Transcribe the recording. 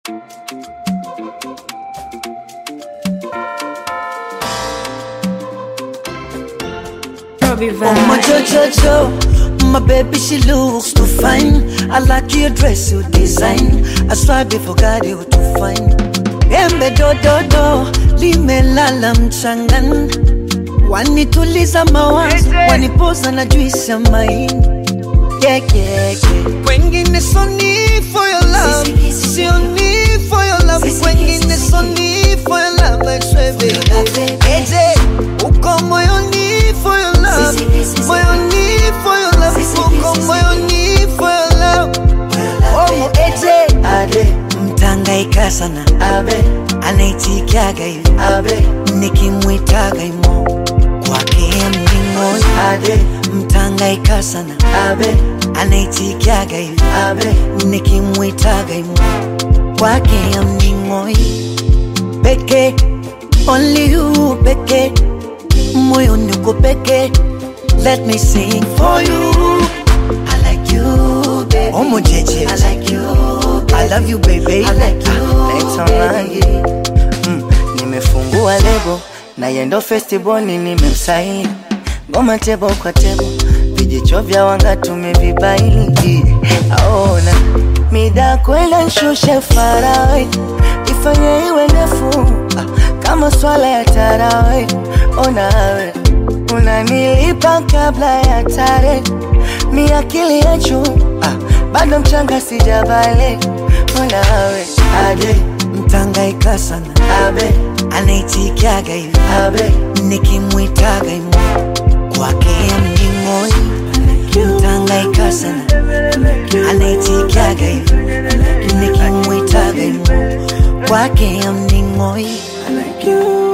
Robbie Oh my Vibe. Jojo, my baby she looks too fine. I like your dress, your design. I swear before God you too fine. Embe do do do, limelala mchangani. Wanituliza mawazo, wanipoza na juisi ya maini. Yeah, yeah, yeah. Kwengine so need for your love, sio need for your love. Kwengine so need for your love, I swear baby. Eje, uko moyoni for your love, moyoni for your love, uko moyoni for your love. Oh, eje, ade, mtangaika sana, abe, anaitikiaga hivi, abe, nikimwitaga imo kwake mlingoni, ade, mtangaika sana, abe, anaitikiaga hivi, abe, nikimwitaga imo kwake mlingoni, peke, only you peke, moyoni uko peke, let me sing for you. I like you, baby. Omo jeje. I like you, baby. I love you, baby. I like you, naitwa Mangi mm, nimefungua lebo na yendo festival nimemsaini ngoma tebo kwa tebo vijicho vya wanga tumevibaini aona mida kwenda nshushe farawe ifanye iwe ndefu ah, kama swala ya tarawe onawe unanilipa kabla ya tare mi akili ya juu ah, bado mchanga sijabale onawe ade, mtangaika sana, abe, anaitikiaga hivi, abe, nikimwitaga imo kwake mlingoni, mtangaika sana, anaitikiaga hivi, nikimwitaga imo kwake mlingoni. I like you.